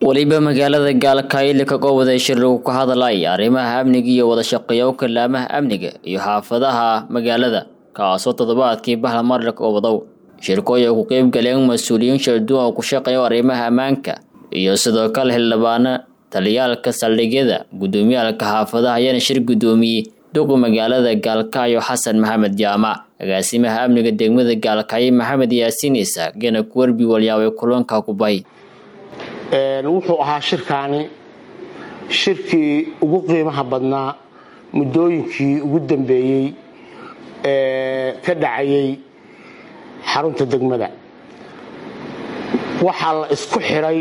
weliba magaalada gaalkayle ka goobwaday shir lagu ka hadlay arrimaha amniga iyo wada shaqeeyoka laamaha amniga iyo xaafadaha magaalada kaasoo toddobaadkii bahla marlaka oo wadow shirkooy ay ku qeyb galeen mas-uuliyiin shalduwan oo ku shaqeeyo arrimaha ammaanka iyo sidoo kale xildhibaano taliyaalka saldhigyada guddoomiyaalka xaafadaha ayaana shir guddoomiyey duqa magaalada gaalkacyo xasan maxamed jaamac agaasimaha amniga degmada gaalkacyo maxamed yaasiin isaaq gena kuwerbi walyaabay kulanka ku bay wuxuu ahaa shirkaani shirkii ugu qiimaha badnaa muddooyinkii ugu dambeeyey ee ka dhacayay xarunta degmada waxaa la isku xidhay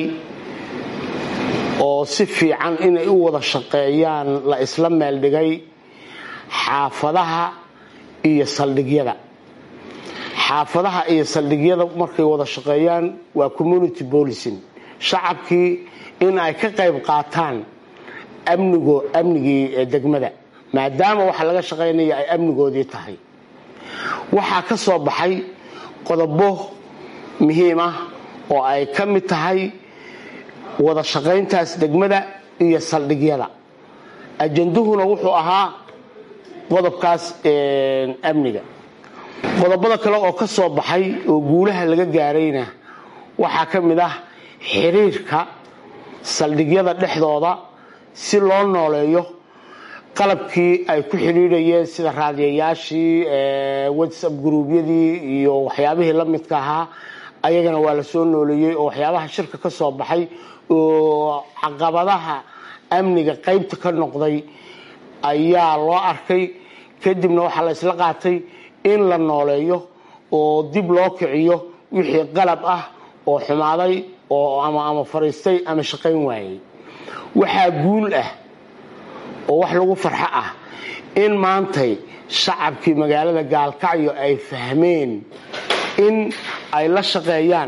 oo si fiican inay u wada shaqeeyaan la isla meeldhigay xaafadaha iyo saldhigyada xaafadaha iyo saldhigyada markay wada shaqeeyaan waa community policing shacabkii in ay ka qayb qaataan amnigo amnigii degmada maadaama waxa laga shaqaynaya ay amnigoodii tahay waxaa ka soo baxay qodobo muhiim ah oo ay ka mid tahay wada shaqayntaas degmada iyo saldhigyada ajanduhuna wuxuu ahaa qodobkaas amniga qodobada kale oo ka soo baxay oo guulaha laga gaarayna waxaa ka mid ah xiriirka saldhigyada dhexdooda si loo nooleeyo qalabkii ay ku xidhiidhayeen sida raadiyayaashii whatsapp gruubyadii iyo waxyaabihii la midka ahaa ayagana waa la soo nooleeyey oo waxyaabaha shirka ka soo baxay oo caqabadaha amniga qaybta ka noqday ayaa loo arkay kadibna waxaa la isla qaatay in la nooleeyo oo dib loo kiciyo wixii qalab ah oo xumaaday oo ama ama fariistay ama shaqayn waayey waxaa guul ah oo wax lagu farxo ah in maantay shacabkii magaalada gaalkacyo ay fahmeen in ay la shaqeeyaan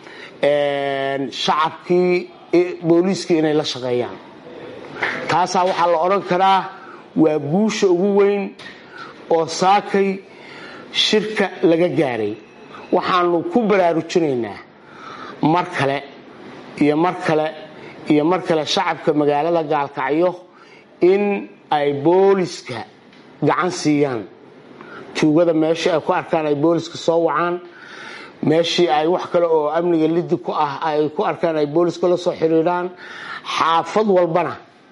shacabkii booliiskii inay la shaqeeyaan taasaa waxaa la odhan karaa waa guusha ugu weyn oo saakay shirka laga gaaray waxaanu ku baraarujinaynaa mar kale iyo mar kale iyo mar kale shacabka magaalada gaalkacyo in ay booliska gacan siiyaan tuugada meeshii ay ku arkaan ay booliska soo wacaan meeshii ay wax kale oo amniga lidi ku ah ay ku arkaan ay booliska la soo xidhiidhaan xaafad walbana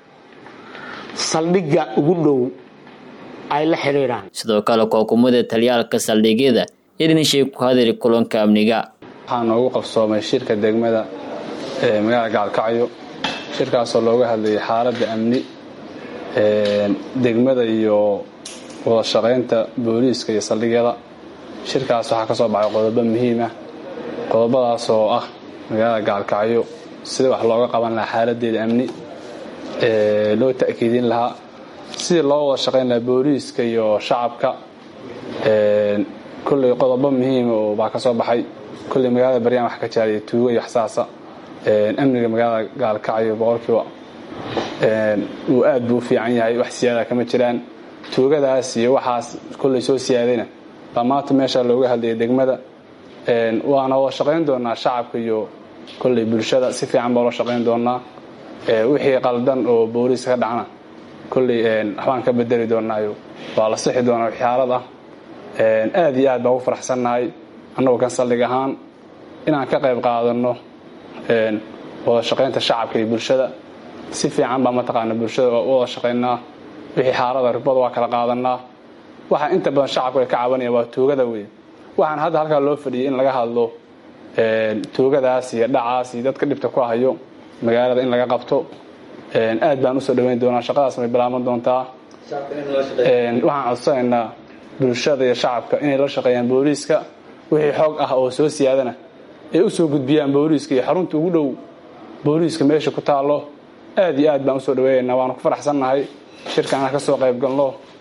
saldhigga ugu dhow ay la xidhiidhaan sidoo kale kookumada taliyaalka saldhigyada idinshey ku hadiri kulanka amniga waxaa noogu qabsoomay shirka degmada ee magaalada gaalkacyo shirkaasoo looga hadlayay xaaladda amni degmada iyo wada shaqaynta booliiska iyo saldhigyada shirkaas waxaa ka soo baxay qodobo muhiim ah qodobadaas oo ah magaalada gaalkacyo sida wax looga qaban lahaa xaaladeeda amni loo ta'kiidin lahaa sidii loo wada shaqayn lahaa booliiska iyo shacabka kolley qodobo muhiima oo baa ka soo baxay kolley magaalada baryaan wax ka jaariya tuugo iyo waxsaasa amniga magaalada gaalkacyo boqolkiiba uu aad buu u fiican yahay wax siyaada kama jiraan tuugadaas iyo waxaas kolley soo siyaadayna baa maanta meesha looga hadlayay degmada waana wada shaqayn doonaa shacabka iyo kolley bulshada si fiican baa loo shaqayn doonaa wixii qaldan oo booliiska ka dhacna kolley waxbaan ka bedeli doonaayo waa la sixi doonaa waxyaalad ah aad iyo aad baan u faraxsannahay annagoo kan saldhig ahaan inaan ka qayb qaadanno wada shaqaynta shacabka iyo bulshada si fiican baa mataqaana bulshada wada shaqaynaa wixii xaalada ribada waa kala qaadanaa waxaa inta badan shacabku ay ka cabanayaan waa tuugada wey waxaan hadda halkaa loo fadhiyay in laga hadlo tuugadaas iyo dhacaas iyo dadka dhibta ku hayo magaalada in laga qabto aad baan usoo dhaweyn doonaa shaqadaas may bilaaban doontaa waxaan codsanaynaa bulshada iyo shacabka inay la shaqeeyaan booliiska wixii xoog ah oo soo siyaadana ay usoo gudbiyaan booliiska iyo xarunta ugu dhow booliiska meesha ku taallo aad iyo aad baan usoo dhaweeyaynaa waanu ku faraxsannahay shirka inaan ka soo qayb galno